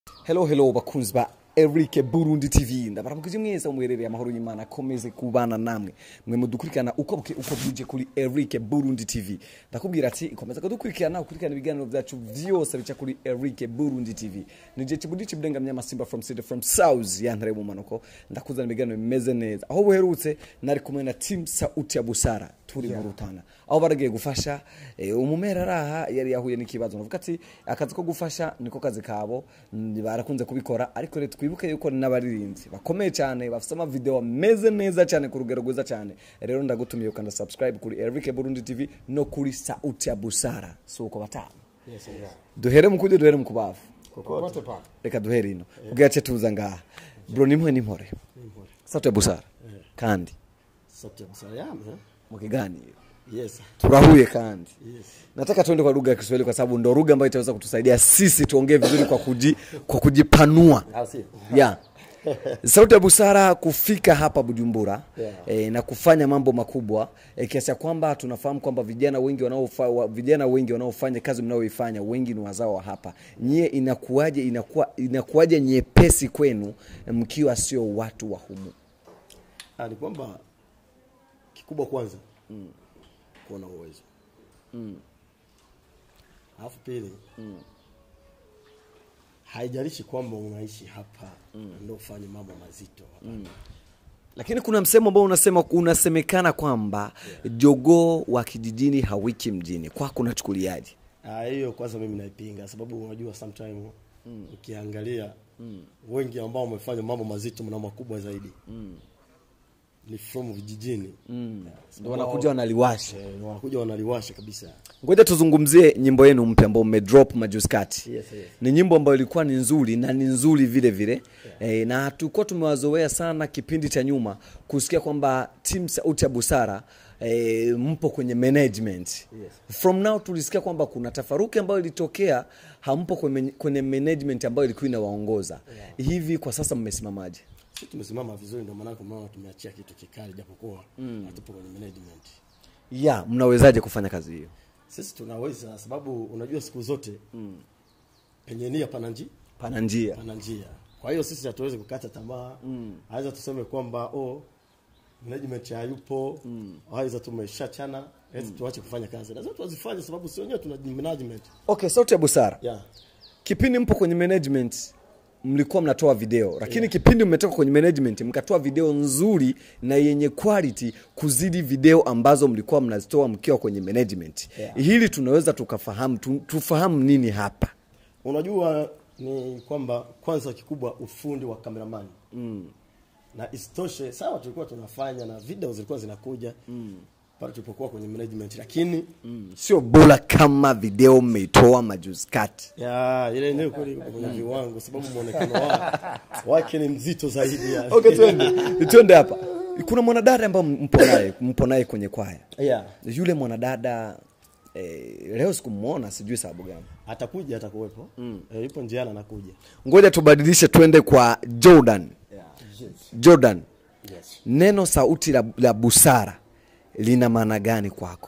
hello hello bakunzi ba Eric Burundi TV ndabaramukije mwese umwerere amahoro y'Imana akomeze kubana namwe mwe mudukurikirana uko buke uko bwije kuri Eric Burundi TV ndakubwira ati ikomeza kudukurikirana ukurikirana ibiganiro byacu vyose bica kuri Eric Burundi TV nije kibudi kibudenga mnyama Simba from City from South yantare mu manuko ndakuzana ibiganiro bimeze neza aho buherutse nari kumwe na team Sauti ya Busara turi mu rutana aho baragiye gufasha eh, umumera araha yari yahuye n'ikibazo navuga ati akazi ko gufasha niko kazi kabo mm, barakunze kubikora ariko rero twibuke yuko ni n'abaririmbyi bakomeye cyane bafite amavideo ameze neza cyane ku rugero rwiza cyane rero ndagutumiye ukanda subscribe kuri Eric Burundi TV no kuri Sauti ya Busara si uko batanu Yes, yeah. duhere mu kujya duhere mu kubavu Kokote pale. reka duhere ino kugira ce tuza ngaha bro nimwe nimpore Sauti ya Busara kandi Sauti ya busara yangu. eh? mu kiganiro Yes. turahuye kandi Yes. nataka tuende kwa lugha ya Kiswahili kwa sababu ndo lugha ambayo itaweza kutusaidia sisi tuongee vizuri kwa kuji, kwa kujipanua Au si? yeah. Sauti ya Busara kufika hapa Bujumbura Yeah. e, na kufanya mambo makubwa e, kiasi ya kwamba tunafahamu kwamba vijana wengi wanaofa, wa, vijana wengi wanaofanya kazi mnayoifanya wengi ni wazao wa hapa. Nyie inakuwaje inakuwa, inakuwaje nyepesi kwenu mkiwa sio watu wa humu? Ah, ni kwamba kikubwa kwanza mm. kuwa na uwezo mm. alafu pili mm. haijalishi kwamba unaishi hapa mm. ndio ufanye mambo mazito mm. Lakini kuna msemo ambao unasema unasemekana kwamba jogoo wa kijijini hawiki mjini. Kwako unachukuliaje? Ah, hiyo kwanza mimi naipinga sababu unajua sometime mm. ukiangalia mm. wengi ambao wamefanya mambo mazito na makubwa zaidi mm. ni from vijijini mm. Ndio wanakuja wanaliwasha. eh, wanakuja wanaliwasha kabisa Ngoja tuzungumzie nyimbo yenu mpya ambayo mmedrop majuzi kati. Yes, yes. Ni nyimbo ambayo ilikuwa ni nzuri na ni nzuri vile vile yeah. E, na tulikuwa tumewazoea sana kipindi cha nyuma kusikia kwamba team Sauti ya Busara e, mpo kwenye management Yes. from now tulisikia kwamba kuna tafaruki ambayo ilitokea, hampo kwenye, kwenye management ambayo ilikuwa inawaongoza yeah. Hivi kwa sasa mmesimamaje? sisi tumesimama vizuri ndio maana kwa maana tumeachia kitu kikali japokuwa mm. hatupo kwenye management ya mnawezaje kufanya kazi hiyo? sisi tunaweza sababu unajua siku zote mm. penye nia pana njia Pana njia pana njia kwa hiyo sisi hatuwezi kukata tamaa mm. aweza tuseme kwamba oh management hayupo mm. aweza tumeshachana mm. tuache kufanya kazi lazima tuwazifanye sababu si wenyewe tuna management okay, Sauti ya Busara yeah. kipindi mpo kwenye management mlikuwa mnatoa video lakini yeah. kipindi mmetoka kwenye management mkatoa video nzuri na yenye quality kuzidi video ambazo mlikuwa mnazitoa mkiwa kwenye management Yeah. hili tunaweza tukafahamu tu, tufahamu nini hapa unajua ni kwamba kwanza kikubwa ufundi wa kameramani mm. na isitoshe sawa tulikuwa tunafanya na video zilikuwa zinakuja mm. pale tulipokuwa kwenye management lakini mm. sio bora kama video mmeitoa majuzi kati ya ile eneo kweli iko kwenye viwango sababu muonekano wa, wake ni mzito zaidi ya. okay, twende twende hapa kuna mwanadada ambaye mpo naye mpo naye kwenye kwaya yeah. yule mwanadada eh, leo sikumwona sijui sababu gani atakuja atakuwepo mm. e, yupo njiani anakuja ngoja tubadilishe twende kwa jordan yeah. yes. jordan Yes. neno sauti la, la busara lina maana gani kwako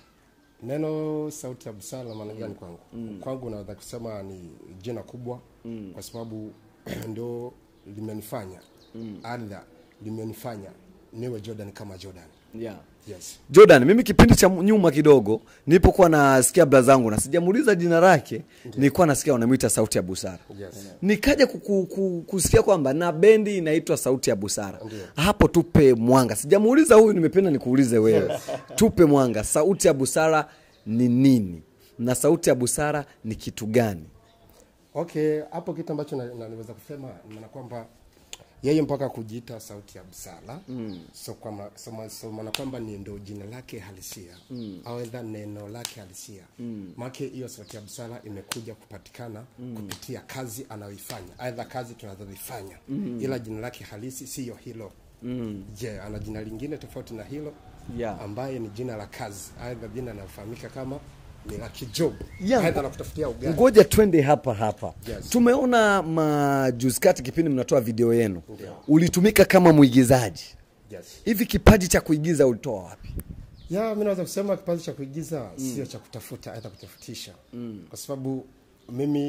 Neno sauti ya busara maana gani kwangu? Kwangu naweza kusema ni jina kubwa kwa sababu ndio limenifanya aidha limenifanya niwe Jordan kama Jordan. yeah. Yes. jordan mimi kipindi cha nyuma kidogo nilipokuwa nasikia bla zangu na sijamuuliza jina lake nilikuwa nasikia wanamwita sauti ya busara Yes. nikaja kuku, ku, kusikia kwamba na bendi inaitwa sauti ya busara hapo tupe mwanga sijamuuliza huyu nimependa nikuulize wewe tupe mwanga sauti ya busara ni nini na sauti ya busara ni kitu gani Okay, hapo kitu ambacho na- na- naweza kusema maana kwamba yeye mpaka kujiita sauti ya busara mm. so kwamba so, ma- so maana kwamba ni ndo jina lake halisia mm. au aidha neno lake halisia mm. make hiyo sauti ya busara imekuja kupatikana mm. kupitia kazi anayoifanya aidha kazi tunazozifanya mm. ila jina lake halisi siyo hilo mm. je ana jina lingine tofauti na hilo Yeah. ambaye ni jina la kazi aidha jina linalofahamika kama ni la kijob Yeah. aidha la kutafutia ugali ngoja twende hapa hapa Yes. tumeona majuzi kati kipindi mnatoa video yenu ulitumika kama mwigizaji yes. hivi kipaji cha kuigiza ulitoa wapi ya mi naweza kusema kipaji cha kuigiza mm. sio cha kutafuta hata kutafutisha mm. kwa sababu mimi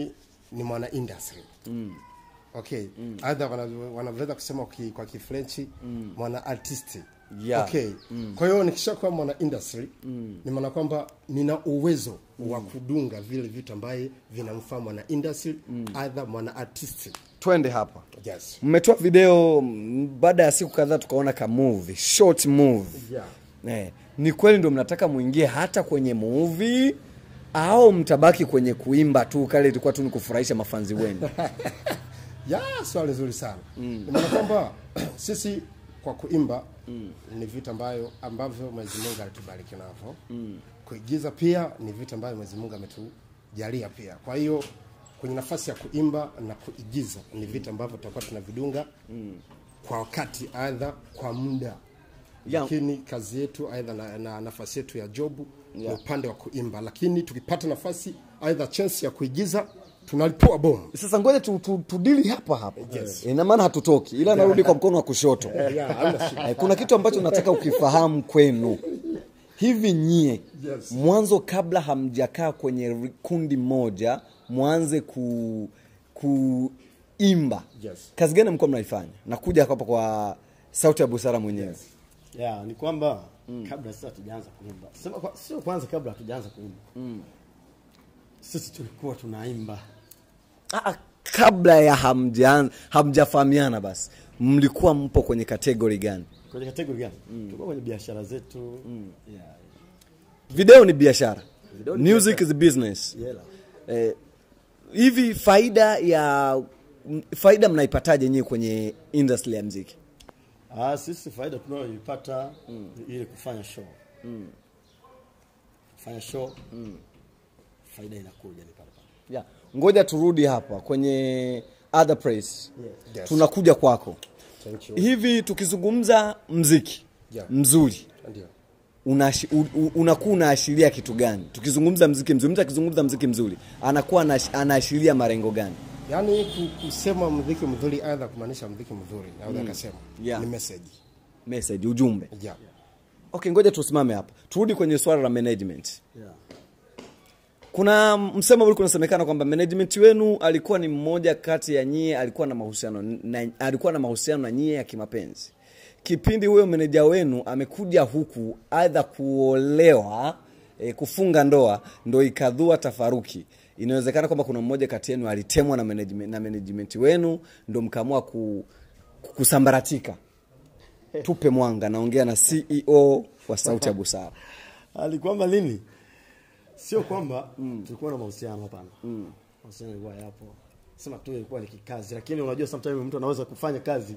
ni mwana industry okay aidha wana- wanaweza kusema ki- kwa kifrenchi mwana artisti Yeah. okay kwa hiyo nikishakuwa mwana industry ni maana kwamba nina uwezo wa kudunga vile vitu ambaye vinamfaa mwana industry aidha mwana artisti twende hapa yes mmetoa video mm, baada ya siku kadhaa tukaona ka movie short movie yeah. eh, ni kweli ndo mnataka muingie hata kwenye movie au mtabaki kwenye kuimba tu kale ilikuwa tu ni kufurahisha mafanzi wenu ya swali zuri sana mm. maana kwamba sisi kwa kuimba mm. ni vitu ambayo ambavyo Mwenyezi Mungu alitubariki navyo mm. kuigiza pia ni vitu ambavyo Mwenyezi Mungu ametujalia pia kwa hiyo kwenye nafasi ya kuimba na kuigiza ni vitu ambavyo tutakuwa tunavidunga mm. kwa wakati aidha kwa muda Ya. lakini kazi yetu aidha na, na nafasi yetu ya jobu Ya. ni upande wa kuimba lakini tukipata nafasi aidha chance ya kuigiza tunalipua bomu sasa ngoja tu, tu, tudili hapa hapa ina maana hatutoki ila narudi kwa mkono wa kushoto yeah, hamna shida. Eh, kuna kitu ambacho nataka ukifahamu kwenu hivi nyie Yes. mwanzo kabla hamjakaa kwenye ri- kundi moja mwanze ku kuimba Yes. kazi gani mlikuwa mnaifanya nakuja hapa kwa sauti ya busara mwenyewe yeah, ni kwamba kabla sisi hatujaanza kuimba sema kwa, sio kwanza kabla hatujaanza kuimba sisi tulikuwa tunaimba Ah, ah, kabla ya hamjaanza hamjafahamiana basi mlikuwa mpo kwenye kategori gani kwenye kategori gani tulikuwa kwenye biashara zetu yeah, video ni biashara Video ni music is business yeah. eh, hivi faida ya m- faida mnaipataje nyie kwenye industry ya mziki Ah, sisi faida tunayoipata ni ile kufanya show kufanya show faida inakuja ni pale pale yeah. ngoja turudi hapa kwenye other place Yes. tunakuja kwako Thank you. hivi tukizungumza mziki Yeah. mzuri Ndio. unashi- u- u- unakuwa unaashiria kitu gani tukizungumza mziki mzuri mtu akizungumza mziki mzuri anakuwa anash- anaashiria marengo gani Yaani ku- kusema mziki mzuri aidha kumaanisha mziki mzuri naweza kusema Yeah. ni message. message ujumbe Yeah. okay ngoja tusimame hapa turudi kwenye swala la management yeah. kuna msemo ulikuwa unasemekana kwamba management wenu alikuwa ni mmoja kati ya nyie alikuwa na mahusiano na, alikuwa na mahusiano na nyie ya kimapenzi kipindi huyo meneja wenu amekuja huku aidha kuolewa e, kufunga ndoa ndo ikadhua tafaruki inawezekana kwamba kuna mmoja kati yenu alitemwa na management, na management wenu ndo mkaamua ku, ku- kusambaratika tupe mwanga naongea na ceo wa sauti ya busara ali kwamba nini sio kwamba tulikuwa na mahusiano hapana mahusiano yalikuwa yapo sema tu ilikuwa ni kikazi lakini unajua sometimes mtu anaweza kufanya kazi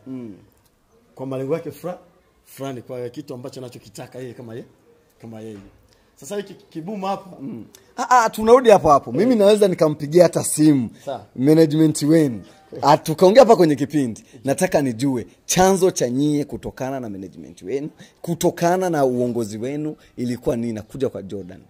kwa malengo yake fra fulani kwa kitu ambacho anachokitaka yeye kama yeye kama yeye sasa hiki kibuma hapa Ah, ah, tunarudi hapo hapo mimi naweza nikampigia hata simu Sawa. management wenu Ah, tukaongea hapa kwenye kipindi nataka nijue chanzo cha nyie kutokana na management wenu kutokana na uongozi wenu ilikuwa nini nakuja kwa jordan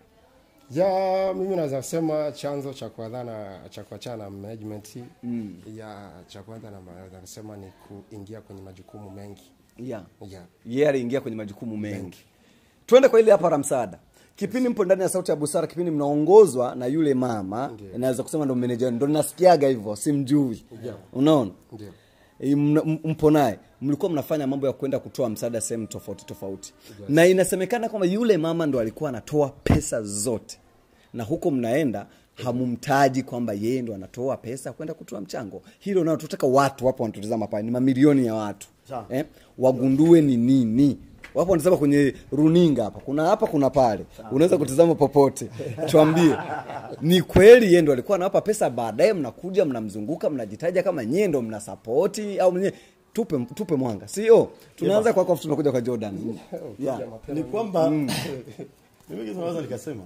ya mimi naweza kusema chanzo cha kuadhana cha kuachana na management mm. ya cha kwanza na naweza kusema ni kuingia kwenye majukumu mengi yeah. yeah. yeye aliingia kwenye majukumu mengi twende kwa ile hapa la msaada kipindi mpo ndani ya sauti ya busara kipindi mnaongozwa na yule mama naweza kusema ndo meneja wenu. ndo nasikiaga hivyo simjui unaona Ndio. E, mna- m- mpo naye mlikuwa mnafanya mambo ya kwenda kutoa msaada sehemu tofauti tofauti na inasemekana kwamba yule mama ndo alikuwa anatoa pesa zote na huko mnaenda hamumtaji kwamba yeye ndo anatoa pesa kwenda kutoa mchango hilo nao tutaka watu wapo wanatutazama pale ni mamilioni ya watu Sawa. eh, wagundue ni nini wapo wanasema kwenye runinga hapa kuna hapa kuna pale unaweza kutazama popote tuambie ni kweli yeye ndo alikuwa anawapa pesa baadaye mnakuja mnamzunguka mnajitaja kama nyie ndo mnasapoti au mwenyewe tupe tupe mwanga sio tunaanza kwako afu tunakuja kwa jordan yeah. ni kwamba mimi kitu naweza nikasema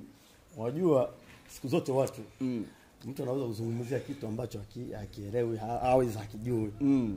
wajua siku zote watu mtu anaweza kuzungumzia kitu ambacho haki- hakielewi ha- hawezi hakijui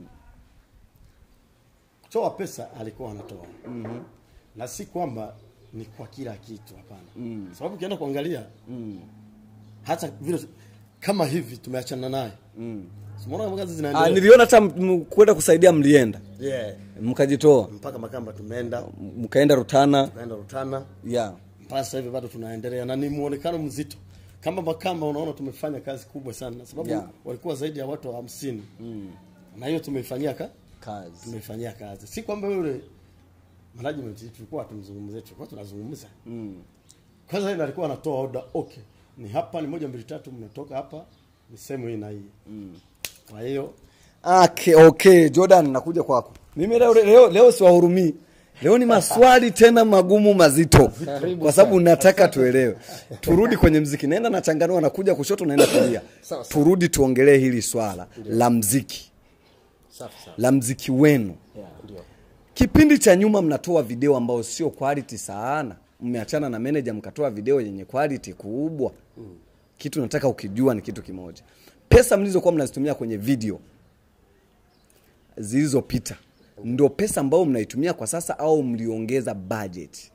kutoa pesa alikuwa anatoa na si kwamba ni kwa kila kitu hapana sababu ukienda kuangalia hata vile kama hivi tumeachana naye simuona kama kazi Ah, zinaendelea niliona hata m- m- kwenda kusaidia mlienda yeah. mkajitoa mpaka makamba tumeenda mkaenda rutana tukaenda rutana yeah. mpaka sasa hivi bado tunaendelea na ni muonekano mzito kama Makamba unaona tumefanya kazi kubwa sana sababu Yeah. walikuwa zaidi ya watu hamsini na hiyo tumeifanyia ka kazi tumeifanyia kazi, si kwamba yule management tulikuwa tumzungumzie, tulikuwa tunazungumza mm. Kwanza yeye alikuwa anatoa order, okay, ni hapa ni moja mbili tatu, mnatoka hapa ni sehemu hii na hii mm. Kwa hiyo okay, okay jordan nakuja kwako mimi leo, leo, leo siwahurumii leo ni maswali tena magumu mazito kwa sababu nataka tuelewe turudi kwenye mziki naenda nachanganua nakuja kushoto naenda kulia Sawa, sawa. turudi tuongelee hili swala la mziki safi sana la mziki wenu ndio kipindi cha nyuma mnatoa video ambao sio quality sana mmeachana na manager mkatoa video yenye quality kubwa kitu nataka ukijua ni kitu kimoja pesa mlizokuwa mnazitumia kwenye video zilizopita ndo pesa ambayo mnaitumia kwa sasa au mliongeza budget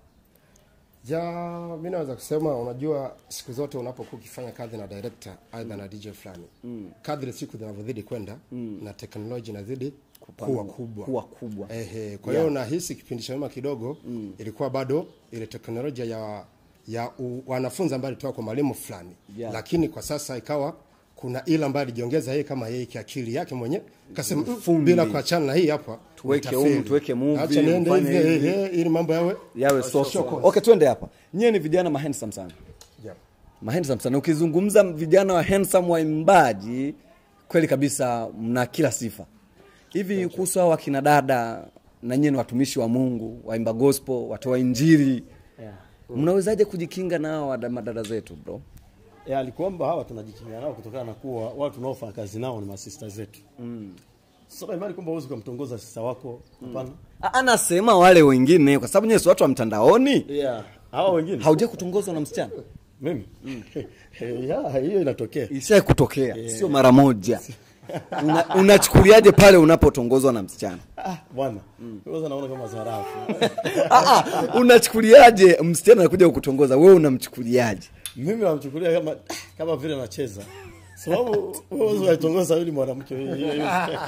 ya mi naweza kusema unajua siku zote unapokuwa ukifanya kazi na director aidha na dj fulani mm. kadri siku zinavyozidi kwenda mm. na teknoloji inazidi kuwa kubwa kuwa kubwa Ehe, kwa hiyo nahisi kipindi cha nyuma kidogo mm. ilikuwa bado ile teknolojia ya ya u, wanafunzi ambayo alitoka kwa mwalimu fulani Yeah. lakini kwa sasa ikawa kuna ile ambayo alijiongeza yeye kama yeye kiakili yake mwenye kasema "Mm, Fundi. bila kuachana na hii hapa Tuweke nitafeli. humu, tuweke movie, Acha niende mfanye hivi hivi." ehe, ili mambo yawe yawe soko okay twende hapa nyie ni vijana mahandsome sana yeah. mahandsome sana ukizungumza vijana wa handsome waimbaji kweli kabisa mna kila sifa hivi kuhusu hao wakina dada na nyie ni watumishi wa mungu waimba gospel watoa injili yeah. mnawezaje kujikinga nao wada- madada zetu bro E, alikuomba hawa tunajikinga nao kutokana na kuwa watu tunaofanya kazi nao ni masista zetu mm. Sasa imani kwamba huwezi kumtongoza sista wako hapana. A- anasema wale wengine kwa sababu nyie si watu wa mtandaoni Yeah. Hawa wengine hauja kutongozwa na msichana mimi yeah, hiyo inatokea ishai kutokea sio mara moja Una- unachukuliaje pale unapotongozwa na msichana ah, bwana kwanza naona kama dharau Ah, ah, unachukuliaje msichana anakuja kukutongoza wewe unamchukuliaje mimi namchukulia kama kama vile anacheza sababu wewe unaitongoza yule mwanamke hiyo hiyo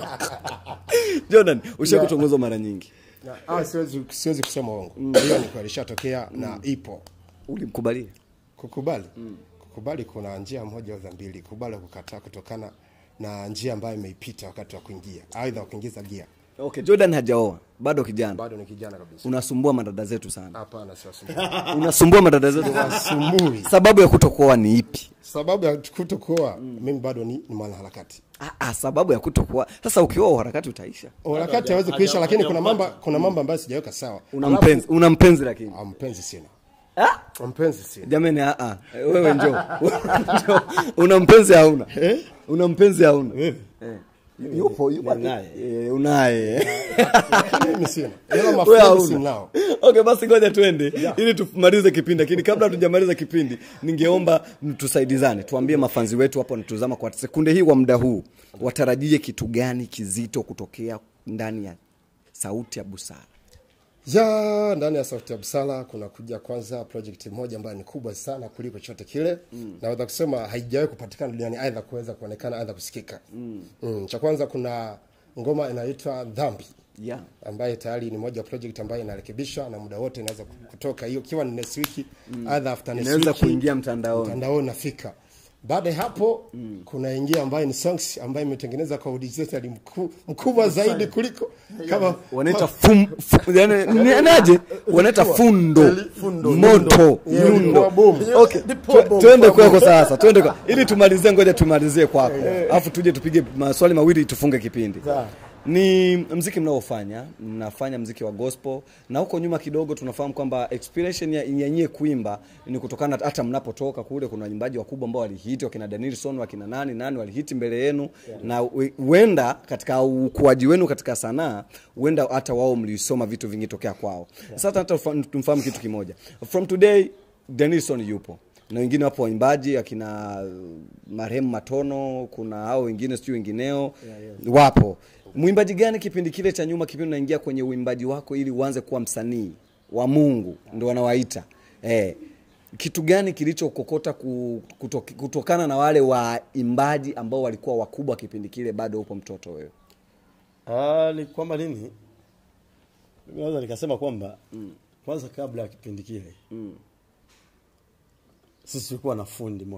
jordan usha kutongozwa mara nyingi ah, siwezi, siwezi kusema uongo hiyo ni kweli ishatokea na ipo ulimkubalia kukubali kukubali kuna njia moja au za mbili kubali kukataa kutokana na njia ambayo imeipita wakati wa kuingia aidha wa kuingiza gia okay jordan hajaoa bado kijana bado ni kijana kabisa unasumbua madada zetu sana hapana siwasumbui unasumbua madada zetu sana sumbui sababu ya kutokuoa ni ipi sababu ya kutokuoa mimi bado ni, ni mwanaharakati ah, ah, sababu ya kutokuoa sasa ukioa uharakati utaisha harakati haja- hawezi kuisha haja- lakini kuna hajampata. mambo kuna mambo ambayo sijaweka sawa una mpenzi una mpenzi lakini Ah, mpenzi sina ah? mpenzi sina jamani ah, ah. wewe njo Njoo. una mpenzi hauna una mpenzi hauna Wewe? Eh. yupo yupo Ninaye. Eh, unaye mimi sina ila Wewe mafundi hauna. sinao okay basi ngoja twende ili tumalize kipindi lakini kabla hatujamaliza kipindi ningeomba tusaidizane tuambie mafanzi wetu hapo wanatuzama kwa sekunde hii kwa muda huu watarajie kitu gani kizito kutokea ndani ya sauti ya busara ya ndani ya sauti ya busara kuna kuja kwanza project moja ambayo ni kubwa sana kuliko chote kile mm. naweza kusema haijawahi kupatikana duniani aidha kuweza kuonekana aidha kusikika mm. Mm. cha kwanza kuna ngoma inaitwa dhambi yeah. ambaye tayari ni moja ya project ambayo inarekebishwa na muda wote inaweza kutoka hiyo ikiwa ni next week mm. either after next inaweza week kuingia mtandaoni mtandaoni nafika baada ya hapo mm. kuna ingia ambayo ni songs ambayo imetengeneza kwa udijitali mku, mkubwa zaidi kuliko kama wanaita fum, fu- yani, ni- naje wanaita fundo, moto Yeah, nyundo ilikuwa boom. okay Ilikuwa tu- boom, tuende ilikuwa kwako sasa tuende kwa ili tumalizie ngoja tumalizie kwako alafu tuje tupige maswali mawili tufunge kipindi Sawa. ni mziki mnaofanya mnafanya mziki wa gospel na huko nyuma kidogo tunafahamu kwamba inspiration ya ya nyie kuimba ni kutokana hata mnapotoka kule kuna waimbaji wakubwa ambao walihiti wakina Danielson wakina nani nani walihiti mbele yenu na we- huenda katika ukuaji wenu katika sanaa huenda hata wao mlisoma vitu vingi tokea kwao sasa hata tufa- tumfahamu kitu kimoja from today Danielson yupo na wengine wapo waimbaji akina marehemu Matono, kuna hao wengine sijui wengineo wapo. Mwimbaji gani kipindi kile cha nyuma, kipindi unaingia kwenye uimbaji wako ili uanze kuwa msanii wa Mungu, ndio wanawaita eh, kitu gani kilichokokota ku- kutok, kutokana na wale waimbaji ambao walikuwa wakubwa kipindi kile, bado upo mtoto wewe? Ah, ni kwamba nini? Mimi naweza nikasema kwamba kwanza kabla ya kipindi kile sisi tulikuwa na fundi moja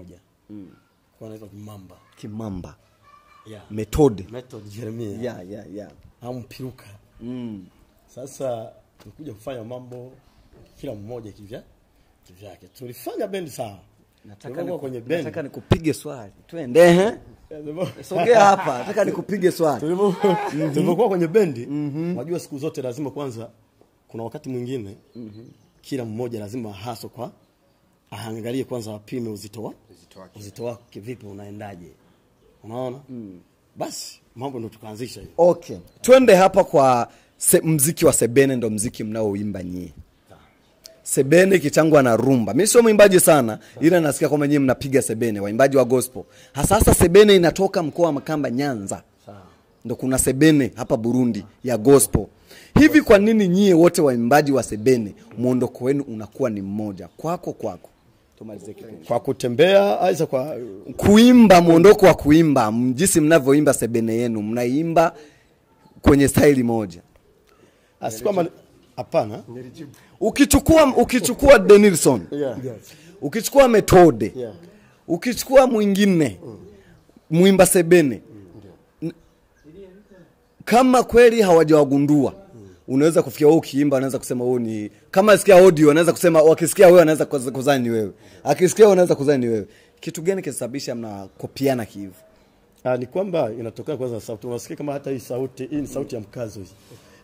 kwa anaitwa Kimamba kimamba yeah. method Method Jeremia yeah, yeah, yeah. au Mpiruka Mm. sasa tulikuja kufanya mambo kila mmoja kivya kivyake tulifanya bendi sawa nataka Tulivyokuwa niku- kwenye bendi nataka nikupige swali twende ehe. sogea hapa nataka nikupige swali Tulivyo- tulivyokuwa kwenye bendi unajua siku zote lazima kwanza kuna wakati mwingine kila mmoja lazima haso kwa aangalie kwanza apime uzito wa Uzito wake. uzito wake vipi unaendaje unaona basi mambo ndo tukaanzisha hiyo okay twende hapa kwa se, mziki wa sebene ndo mziki mnaoimba nyie sebene kichangwa na rumba mi sio mwimbaji sana ila nasikia kwamba nyie mnapiga sebene waimbaji wa gospel hasasa sebene inatoka mkoa wa makamba nyanza sawa ndo kuna sebene hapa burundi ya gospel hivi kwa nini nyie wote waimbaji wa sebene mwondoko wenu unakuwa ni mmoja kwako kwako tumalizie kipindi kwa kutembea aisa kwa kuimba mwondoko wa kuimba m- jinsi mnavyoimba sebene yenu mnaimba kwenye staili moja asi kwamba hapana Nilijibu. ukichukua ukichukua denilson yeah. ukichukua metode Yeah. ukichukua mwingine mwimba sebene N- kama kweli hawajawagundua unaweza kufikia wewe ukiimba anaweza kusema wewe ni kama asikia audio anaweza kusema wakisikia wewe anaweza kuz- kuzani ni wewe akisikia wewe anaweza kuzani ni wewe kitu gani kinasababisha mnakopiana kihivo Ah, ni kwamba inatokana kwanza na sauti. Unasikia kama hata hii sauti, hii ni sauti ya mkazo hii.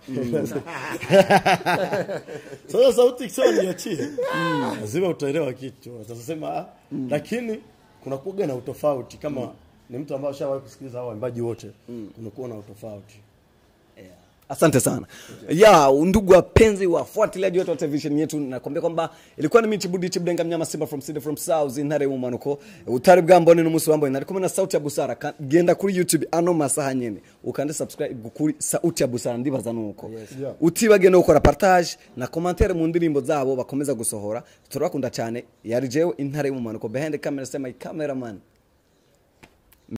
Sasa sauti kisha niachie. Lazima utaelewa kitu. Utasema ah, lakini kuna kuga na utofauti kama ni mtu ambaye ashawahi kusikiliza hao waimbaji wote. Kunakuwa na utofauti. asante sana ya ndugu wapenzi wafuatiliaji wetu wa television yetu nakwambia kwamba ilikuwa ni mimi chibudi chibudenga mnyama simba from city from south intare mumanuko utari bwambone n'umunsi wambaye nari kumwe na sauti ya busara Ka- genda kuri youtube ano masaha nyene ukande subscribe kuri sauti ya busara ndibaza nuko Yeah. utibage no gukora partage na commentaire mu ndirimbo zabo bakomeza gusohora turabakunda cyane yari jewe intare mumanuko behind the camera sema cameraman